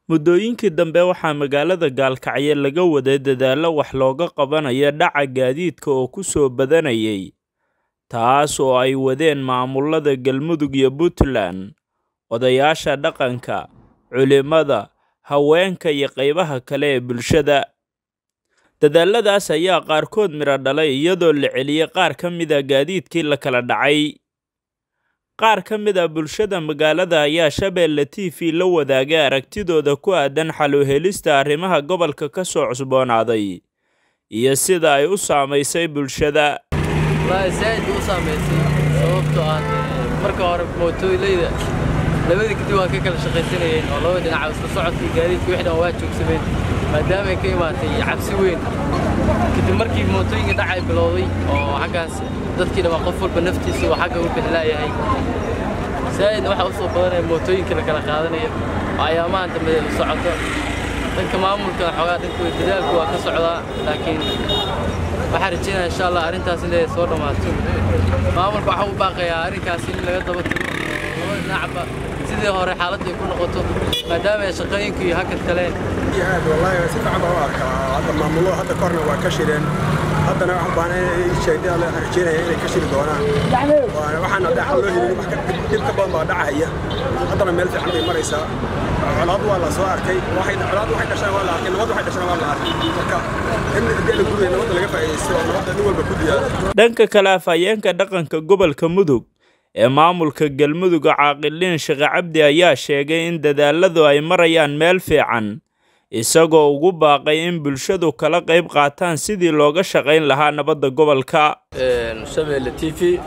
muddooyinkii dambe waxaa magaalada gaalkacyo laga waday dadaallo wax looga qabanayo dhaca gaadiidka oo ku soo badanayay taas oo ay wadeen maamulada galmudug iyo puntland odayaasha dhaqanka culimada haweenka iyo qaybaha kale ee bulshada dadaaladaas ayaa qaarkood midho dhalay iyadoo la celiyey qaar ka mida gaadiidkii la kala dhacay qaar ka mid a bulshada magaalada ayaa shabeelle t v la wadaagay aragtidooda ku aadan xaluhelista arrimaha gobolka ka soo cusboonaaday iyo sida ay u saamaysay bulshada wallaahi zaaid u saamaysay sababtoo ah marka hore mootooyleyda labadii kadib waan ka kala shaqaysanayeen oo laba dhinaca isku socodkii gaadiidka wixii dhan waa joogsameen maadaama ay ka imaatay cabsi weyn kadib markii mootooyinka dhacay bilowday oo xaggaas dadkii dhammaa qof walba naftiisa uu xagga u bixilaayahay zaa'idna waxaa u soo badanaya mootooyinka la kala qaadanaya oo ayaamahan dambe u socoto dhanka maamulka xoogaa dhankooda dadaalku waa ka socdaa laakiin waxaan rajeynaya insha allah arrintaas inay soo dhammaato maamulka waxaa u baaqayaa arrinkaas in laga daba tago laba dhinacba sidii hore xaaladda ay ku noqoto maadaama ay shaqooyinku iyo hakad kaleen aad wallaahi si fiican baan u arkaa hadda maamulo hadda korna waa ka shireen haddana wax baan sheegay rajeynaya inay ka shiri doonaan waxaan hadda xal loo helin wax dib ka badan baa dhacaya haddana meel fiican bay maraysaa colaad waa la soo arkay colaad waxay dhashaan waa la arkay nabad waxay dhashaan waa la arkay marka in haddii la guraya nabadda laga faa'iidaysto oo nabadda nin walba ku diyaaro dhanka kale afhayeenka dhaqanka gobolka mudug ee maamulka galmudug caaqiliin sheekhe cabdi ayaa sheegay in dadaaladu ay marayaan meel fiican isagoo ugu baaqay in bulshadu kala qayb qaataan sidii looga shaqayn lahaa nabadda gobolka shabeelle t v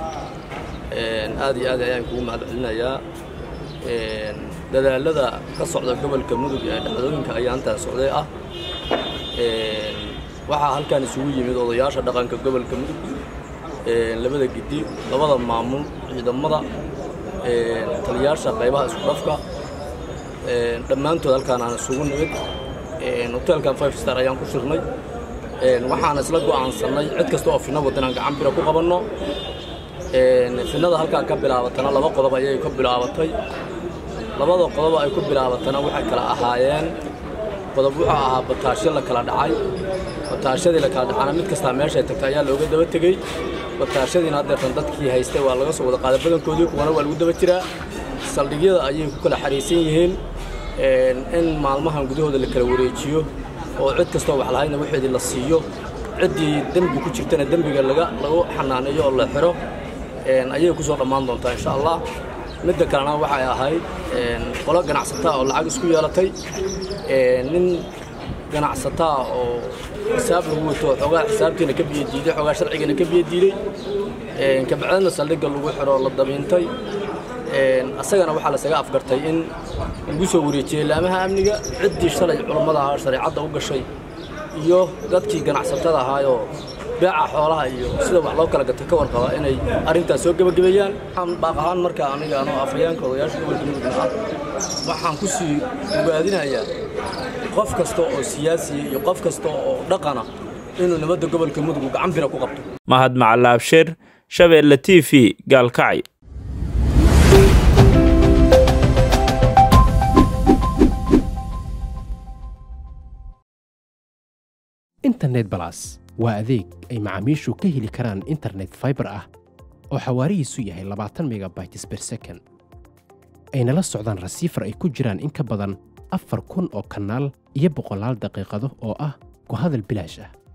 aad iyo aad ayaan kugu mahad celinayaa dadaalada ka socda gobolka mudug ee dhacdooyinka ayaantaa socday ah waxaa halkan isugu yimid odayaasha dhaqanka gobolka mudug labada gidi labada maamul ciidamada taliyaasha qaybaha isku dhafka dhammaantood halkaan aan isugu nimid hoteelkan five star ayaan ku shirnay waxaan isla go'aansannay cid kasta oo finna waddan aan gacan bira ku qabanno finnada halkaa ka bilaabatana laba qodob ayay ka bilaabatay labada qodob ay ku bilaabatana waxay kala ahaayeen qodob wuxuu ahaa bataashyo la kala dhacay bataashyadii la kala dhacana mid kastaa meeshay tagtay ayaa looga daba tegey bataashadiina haddeertan dadkii haystay waa laga soo wada qaaday badankoodii kuwana waa lagu daba jiraa saldhigyada ayay ku kala xariisan yihiin in maalmahan gudahooda la kala wareejiyo oo cid kastoo wax lahayna waxeedii la siiyo ciddii dembi ku jirtana dembiga laga lagu xanaaneeyo oo la xiro ayay ku soo dhammaan doontaa insha allah midda kalena waxay ahayd qolo ganacsataa oo lacag isku yeelatay nin ganacsataa oo xisaab lagu wato xoogaa xisaabtiina ka biyo diiday xoogaa sharcigana ka biyo diiday kabacdana saldhigga lagu xiro la dabiintay asagana waxaa lasaga afgartay in lagu soo wareejiyey laamaha amniga ciddii shalay culummada ahaa shareecadda u gashay iyo dadkii ganacsatada ahaayoo beeca xoolaha iyo sida wax loo kala gatay ka warqaba inay arrintaas soo gebagabeeyaan waxaan baaq ahaan marka aniga anoo afhayeenka odayaasha gobolka mudugna ah waxaan ku sii ogaadinayaa qof kasta oo siyaasiya iyo qof kasta oo dhaqana inuu nabadda gobolka mudug gacan bira ku qabto mahad macalaabshir shabeelle t v gaalkacyo internet balas waa adeeg ay macaamiishu ka heli karaan internet faibar ah oo xawaarihiisu yahay labaatan megabytes ber second ayna la socdaan rasiifar ay ku jiraan in ka badan afar kun oo kanaal iyo boqolaal daqiiqado oo ah ku hadal bilaash ah